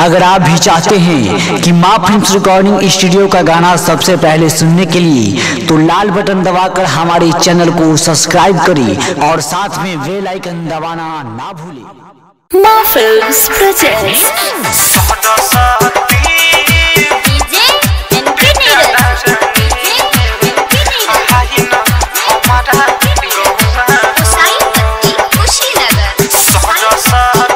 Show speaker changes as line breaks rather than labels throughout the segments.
अगर आप भी चाहते हैं कि माँ फिल्म रिकॉर्डिंग स्टूडियो का गाना सबसे पहले सुनने के लिए तो लाल बटन दबाकर हमारे चैनल को सब्सक्राइब करें और साथ में बेल आइकन दबाना ना भूलें
Maa films presents
DJ NK Neeraj DJ NK Neeraj Hussain Patti Kushinagar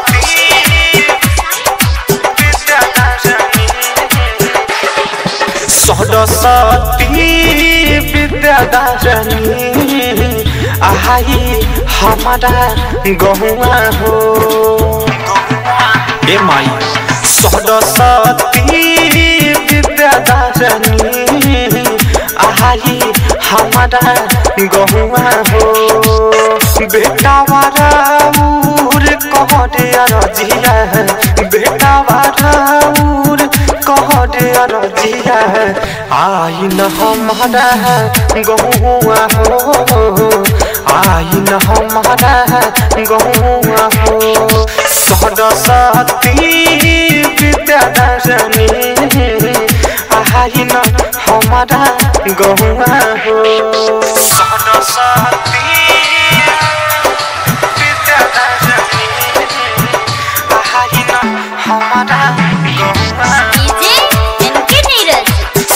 Saraswati विद्यादारणी आई हमारा गहुआ हो ए माई सरस्वती विद्यादारणी आई हमारा गहुआ हो बेटा वारा उर कहरे रजिया बेटा वारा उर कहरे रजिया आई न हमारा गहुआ हो आई न हमारा गहुआ हो सरस्वती विद्यादारणी आई न हमारा गहुआ हो सरस्वती विद्यादारणी आई न हमारा गहुआ
डीजे एनके नीरज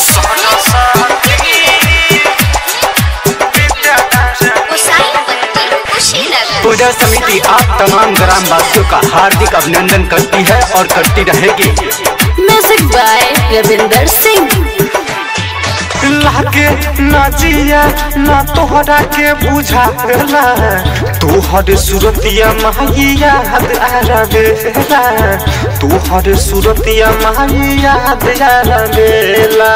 हुसैन पट्टी कुशीनगर
पूजा समिति आप तमाम ग्रामवासियों का हार्दिक अभिनंदन करती है और करती रहेगी
म्यूजिक बाय रविंदर सिंह
लागे न जिया न तोहरा के बुझाला तोहर सुरतिया माई याद आरबेला तोहर सुरतिया माई याद आरबेला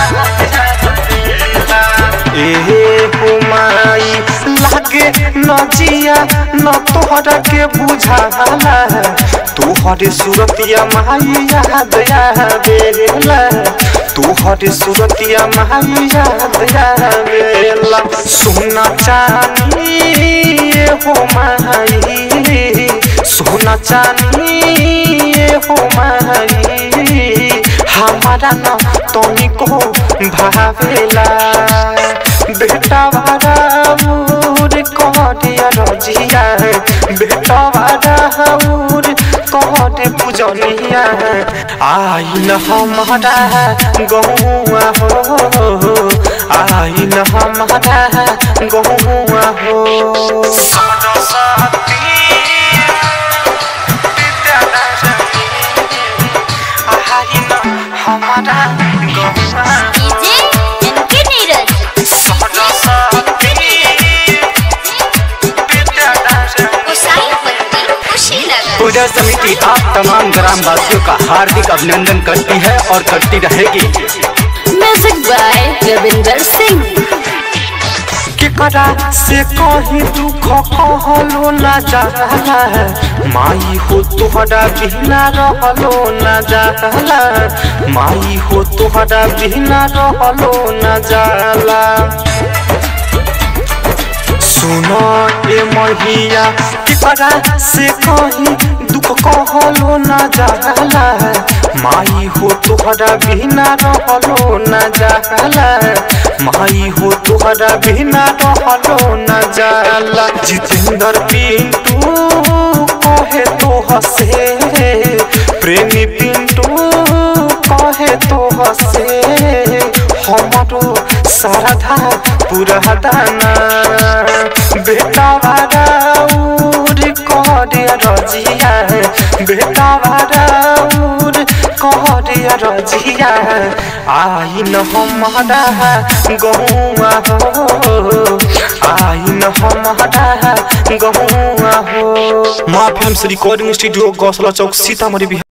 ए हो माई लागे न जिया न तोहरा के बुझाला तोहर सुरतिया माई याद आरबेला तोहर सुरतिया माई याद आवेला सोना चानी ये हो माई सोना चानी ये हो माई हमारा न तनिको भावेला बेटा वारा उर कहटिया रजिया बेटा वारा उर कहटे पूजनिया आई न हमारा गहुआ हो आई न हमारा गहुआ हो सरस्वती आई न हमारा गहुआ
डीजे एनके नीरज हुसैन पट्टी कुशीनगर
पूजा समिति आप तमाम ग्रामवासियों का हार्दिक अभिनंदन करती है और करती रहेगी
म्यूजिक बाय रविंदर सिंह
केकरा से कहीं दुख कहलो ना जाला माई हो तोहरा बिना रहलो ना जाला माई हो तोहरा बिना रहलो ना जाला सुनो ए महिया केकरा से कहीं दुख कहलो ना जाला माई हो तोहरा बिना रहलो ना जाला माई हो तोहरा बिना रहलो ना जाला जितेंद्र पिंटू कहे तो हसे प्रेमी पिंटू कहे तो हसे हमारो सारधा पूरा दाना बेटा वारा उर करे रजिया बेटा वारा उर करे रजिया आई न हमारा गहुआ हो आई न हमारा गहुआ हो
Maa film recording studio Gausala चौक सीतामढ़ी बिहार